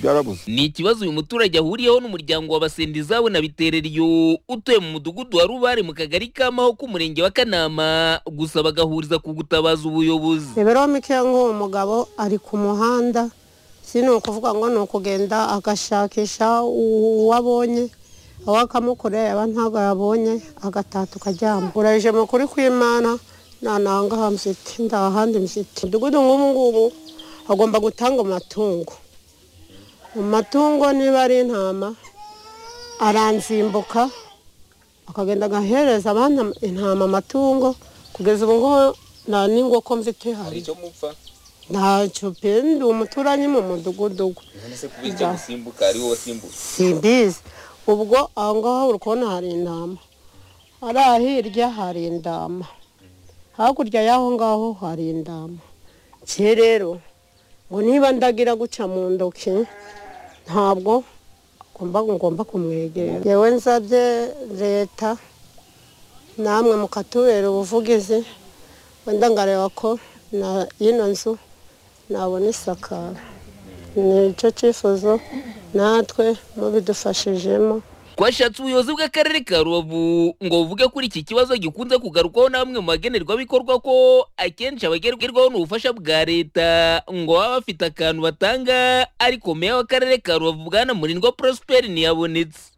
byarabuze ni ikibazo uyu muturage ahuriyeho n'umuryango wa Basendizabo na Bitereryo utuye mu mudugudu wa Rubare mu kagari k'Amaho k'umurenge wa Kanama gusa bagahuriza ku gutabaza ubuyobozi imibereho mikeya nk'uwo mugabo ari ku muhanda si ni ukuvuga ngo ni ukugenda agashakisha uwo abonye aho akamukorera yaba ntabwo yabonye agataha tukaryama urajije mu kuri kw'imana nta nangaha mfite nta handi mfite umudugudu nk'ubu ngubu agomba gutanga amatungo mu matungo niba ari intama aranzimbuka akagenda agahereza abana intama amatungo kugeza ubu ngubu nta n'ingoko mfite hari icyo mupfa ntacyo pe ndi umuturanyi mu mudugudu we. none se kuba icyo gusimbuka ari wowe wasimbutse simbizi ubwo aho ngaho uri kubona hari intama hariya hirya hari indama hakurya y'aho ngaho hari indama cye rero ngo niba ndagira guca mu ntoki ntabwo ngomba ngomba kumwegera yewe nsabye leta namwe mukatubera ubuvugizi wenda ngareba ko na y'ino nzu nabona isakara ni cyo cyifuzo natwe mubidufashijemo twashatse ubuyobozi bw'akarere ka rubavu ngo buvuge kuri iki kibazo gikunze kugarukwaho n'amwe mu bagenerwabikorwa ko akenshi abagerwaho n'ubufasha bwa leta ngo baba bafite akantu batanga ariko meya w'akarere ka rubavu bwana murindwa prosperi ntiyabonetse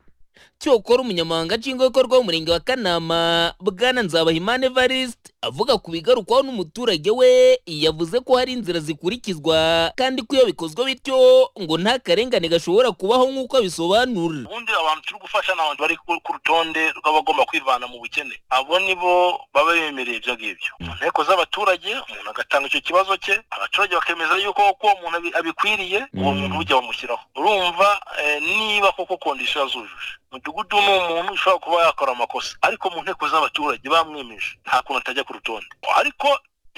cyokora umunyamabanga nshingwabikorwa w'umurenge wa kanama bwana nzabahimana evariste avuga ku bigarukwaho n'umuturage we yavuze ko hari inzira zikurikizwa kandi ko iyo bikozwe bityo ngo nta karengane gashobora kubaho nk'uko abisobanura ubundi abantu turi gufasha ni abantu bari ku ku rutonde rw'abagomba kwivana mu bukene abo ni bo baba bemereye ibyo ngibyo mu nteko z'abaturage umuntu agatanga icyo kibazo cye abaturage bakemeza yuko koko uwo muntu abi- abikwiriye uwo muntu bujya bamushyiraho urumva eh, niba koko kondisiyo zujuje umudugudu ni umuntu ushobora kuba yakora amakosa ariko mu nteko z'abaturage bamwemeje nta kuntu atajya ku rutonde ariko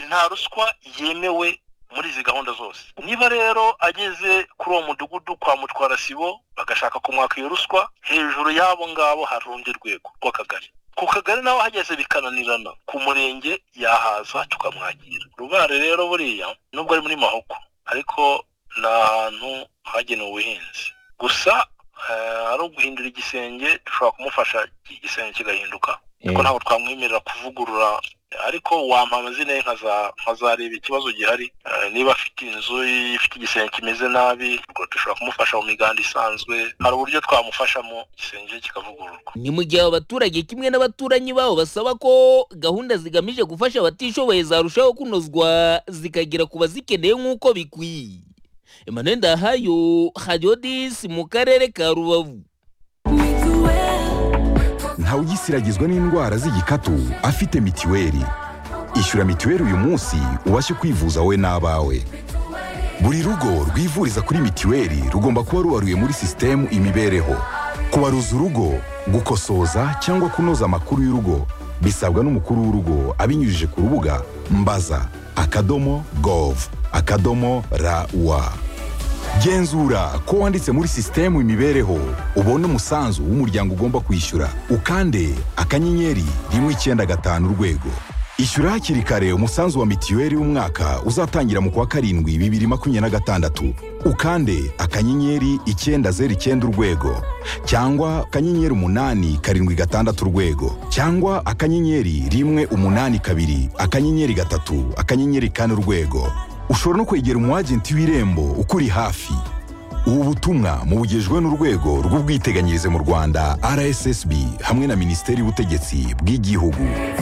nta ruswa yemewe muri izi gahunda zose niba rero ageze kuri uwo mudugudu kwa mutwara sibo bagashaka kumwaka iyo ruswa hejuru y'abo ngabo hari urundi rwego rw'akagari ku kagari naho hageze bikananirana ku murenge yahaza tukamwakira rubare rero buriya nubwo ari muri mahoko ariko ni ahantu hagenewe ubuhinzi gusa eh, ari uguhindura igisenge dushobora kumufasha igisenge kigahinduka ariko ntabwo twamwemerera kuvugurura ariko wampa amazina ye nkaza- nkazareba ikibazo gihari Eh, niba afite inzu ifite igisenge kimeze nabi ubwo dushobora kumufasha mu miganda isanzwe hari uburyo twamufashamo igisenge kikavugururwa ni mu gihe aba baturage kimwe n'abaturanyi babo basaba ko gahunda zigamije gufasha abatishoboye zarushaho kunozwa zikagera ku bazikeneye nk'uko bikwiye emmanuel ndahayo hariyo disi mu karere ka rubavu ntawugisiragizwa n'indwara z'igikatu afite mitiweli ishyura mitiweli uyu munsi ubashe kwivuza wowe n'abawe buri rugo rwivuriza kuri mitiweli rugomba kuba rubaruye muri sisitemu imibereho kubaruza urugo gukosoza cyangwa kunoza amakuru y'urugo bisabwa n'umukuru w'urugo abinyujije ku rubuga mbaza akadomo gov akadomo rawa genzura ko wanditse muri sisitemu imibereho ubone umusanzu w'umuryango ugomba kwishyura ukande akanyenyeri rimwe icyenda gatanu urwego ishyura hakiri kare umusanzu wa mitiweli w'umwaka uzatangira mu kwa karindwi bibiri makumyabiri na gatandatu ukande akanyenyeri icyenda zeru icyenda urwego cyangwa akanyenyeri umunani karindwi gatandatu urwego cyangwa akanyenyeri rimwe umunani kabiri akanyenyeri gatatu akanyenyeri kane urwego ushobora no kwegera umwagenti w'irembo ukuri hafi ubu butumwa mubugejwe n'urwego rw'ubwiteganyirize mu rwanda rssb hamwe na minisiteri y'ubutegetsi bw'igihugu